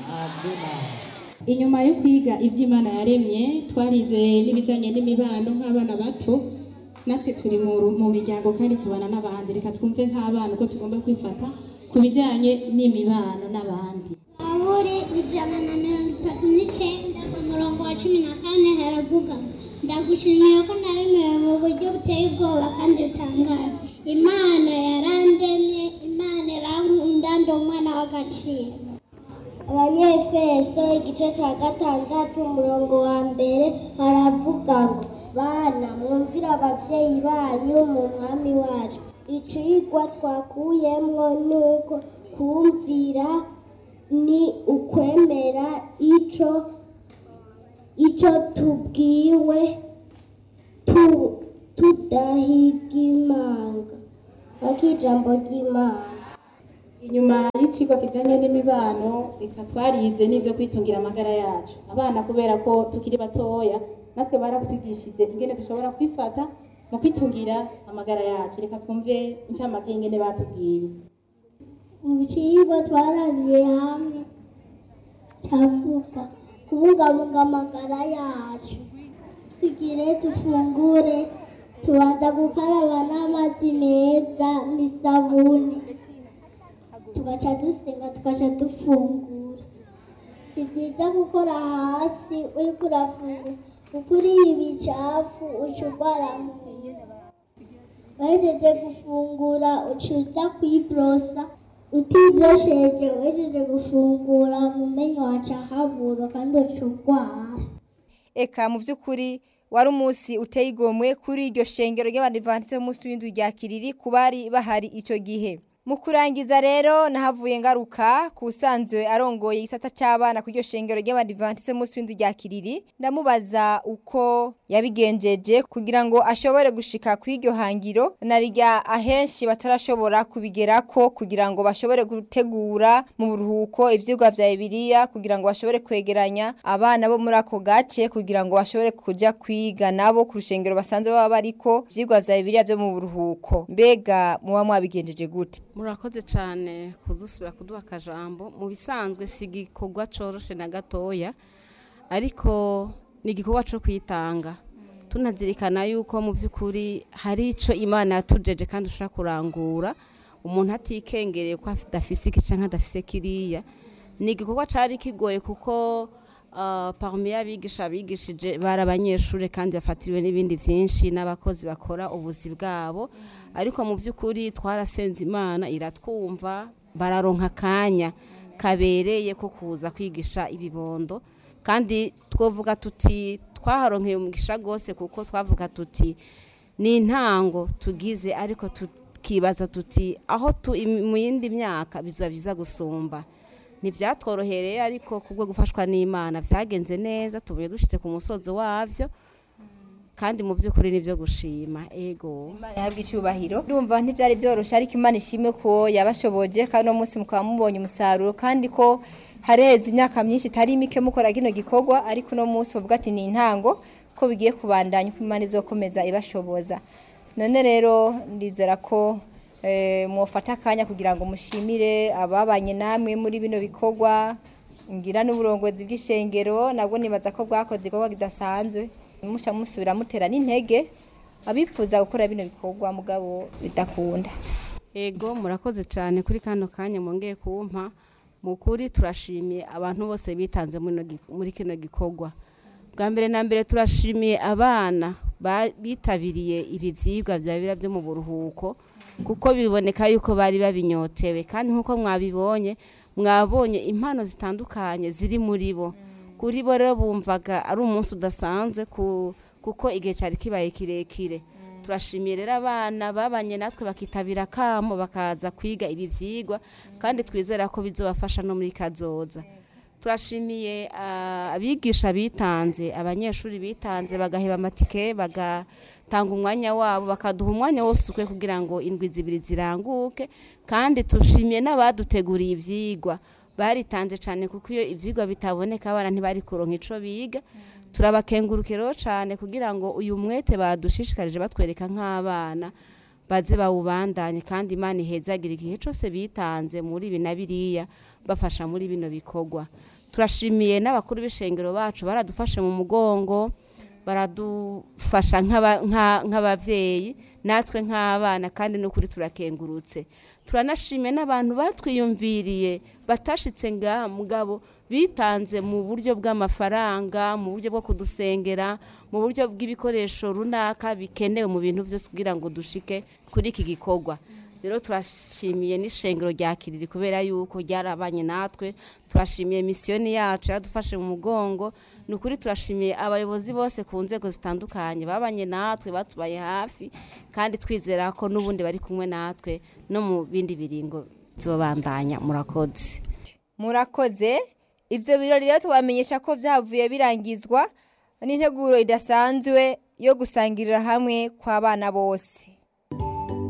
inyuma yo kwiga iby'imana yaremye twarize n'ibijyanye n'imibano nk'abana bato natwe turi mu ru- mu miryango kandi tubana n'abandi reka twumve nk'abana uko tugomba kwifata ku bijyanye n'imibano n'abandi Zaburi ijana na mirongo itatu n'icyenda ku murongo wa cumi na kane haravuga ngo, ndagushimiye ko naremewe mu buryo buteye ubwoba kandi butangaje imana yarandemye imana irankunda ndi umwana w'agaciro abanyefeso igice cya gatandatu umurongo wa mbere haravuga ngo bana mwumvire ababyeyi banyu mu mwami wacu icigwa twakuyemwo ni uko kumvira ni ukwemera ico ico tubwiwe tu, tudahiga imanga akijambo ry'imana inyuma y'ikigo kijyanye n'imibano reka twarize n'ibyo kwitungira amagara yacu abana kubera ko tukiri batoya natwe baratwigishije ingene dushobora kwifata mu kwitungira amagara yacu reka twumve incamake y'ingene batubwiye mu kigo twarabiye hamwe cyavuga kubungabunga amagara yacu tugire dufungure tubanza gukaraba n'amazi meza n'isabuni tugaca dusenga tugaca dufungura si byiza gukora hasi uriko urafungura kuko uriye ibicafu uca urwara mu nda wahejeje gufungura ucuza kwiborosa utiborosheje uhejeje gufungura mu menyo haca habura kandi uca urwara eka mu by'ukuri wari umunsi uteye igomwe kuri iryo shengero ry'abadivantisite b'umunsi w'indwi rya kiriri ku bari bahari icyo gihe mu kurangiza rero nahavuye ngaruka ku usanzwe arongoye igisata cy'abana ku iryo shengero ry'abadivantisite b'umunsi w'indwi rya kiriri ndamubaza uko yabigenjeje kugira ngo ashobore gushika ku iryo hangiro na rya ahenshi batarashobora kubigerako kugira ngo bashobore gutegura mu buruhuko ivyigwa vya bibiliya kugira ngo bashobore kwegeranya abana bo muri ako gace kugira ngo bashobore kuja kwiga nabo ku rushengero basanzwe baba bariko ivyigwa vya bibiliya vyo mu buruhuko mbega muba mwabigenjeje gute murakoze cyane kudusubira kuduha akajambo mu bisanzwe si igikorwa coroshe na gatoya ariko ni igikorwa cyo kwitanga tunazirikana yuko mu by'ukuri hari icyo imana yatujeje kandi ushobora kurangura umuntu atikengereye ko adafise iki cyangwa adafise kiriya ni igikorwa cyari kigoye kuko ah, parmi y'abigisha bigishije bari abanyeshuri kandi bafatiriwe n'ibindi byinshi n'abakozi bakora ubuzi bwabo ariko mu by'ukuri twarasenze imana iratwumva bararonka akanya kabereye ko kuza kwigisha ibibondo kandi twavuga tuti twaharonkeye umugisha rwose kuko twavuga tuti ni intango tugize ariko tukibaza tuti aho tu im- mu yindi myaka bizaba byiza gusumba ntibyatworohereye ariko kubwo gufashwa n'imana byagenze neza tubuye dushyitse ku musozi wabyo kandi mu by'ukuri nibyo gushima ego imana yahabwa icyubahiro ndumva ntibyari byoroshye ariko imana ishimwe ko yabashoboje kandi uno munsi mukaba mubonye umusaruro kandi ko hareze imyaka myinshi itari mike mukora kino gikorwa ariko uno munsi bavuga ati ni intango ko bigiye kubandanya uko imana izokomeza ibashoboza none rero ndizera ko eh, mwofata akanya kugira ngo mushimire ababanye namwe muri bino bikorwa ngira n'uburongozi bw'ishengero nabwo nibaza ko bwakoze igikorwa kidasanzwe muca musubira mutera n'intege abifuza gukora bino bikorwa mugabo bidakunda ego murakoze cyane kuri kano kanya mwongeye kumpa mu kuri turashimiye abantu bose bitanze muri ino gi- muri kino gikorwa bwa mbere na mbere turashimiye abana ba- bitabiriye ibi byigwa bya bibira byo mu buruhuko kuko biboneka yuko bari babinyotewe kandi nk'uko mwabibonye mwabonye impano zitandukanye ziri muri bo kuri bo rero bumvaga ari umunsi udasanzwe ku- kuko igihe cyari kibaye kirekire turashimiye rero abana babanye natwe bakitabira akamo bakaza kwiga ibi byigwa kandi twizera ko bizobafasha no muri kazoza turashimiye ah, abigisha bitanze abanyeshuri bitanze bagaheba amatike bagatanga umwanya wabo bakaduha umwanya wose ukwiye kugira ngo indwi zibiri ziranguke kandi tushimiye n'abaduteguriye ibyigwa baritanze cyane kuko iyo ibyigwa bitaboneka abana ntibari kuronka ico biga turabakengurukiraho cyane kugira ngo uyu mwete badushishikarije batwereka nk'abana baze bawubandanye kandi imana ihezagira igihe cyose bitanze muri ibi na biriya bafasha muri bino bikorwa turashimiye n'abakuru b'ishengero bacu baradufashe mu mugongo baradufasha nk'aba- nka- nk'abavyeyi natwe nk'abana kandi n'ukuri turakengurutse turanashimiye n'abantu batwiyumviriye batashitse nga mugabo bitanze mu buryo bw'amafaranga mu buryo bwo kudusengera mu buryo bw'ibikoresho runaka bikenewe mu bintu byose kugira ngo dushike kuri iki gikorwa rero turashimiye n'ishengero rya kiriri kubera yuko ryarabanye natwe turashimiye misiyoni yacu yaradufashe mu mugongo ni ukuri turashimiye abayobozi bose ku nzego zitandukanye babanye natwe batubaye hafi kandi twizera ko n'ubundi bari kumwe natwe no mu bindi biringo zobandanya murakoze murakoze ibyo birori rero tubamenyesha ko byavuye birangizwa n'integuro idasanzwe yo gusangirira hamwe kw'abana bose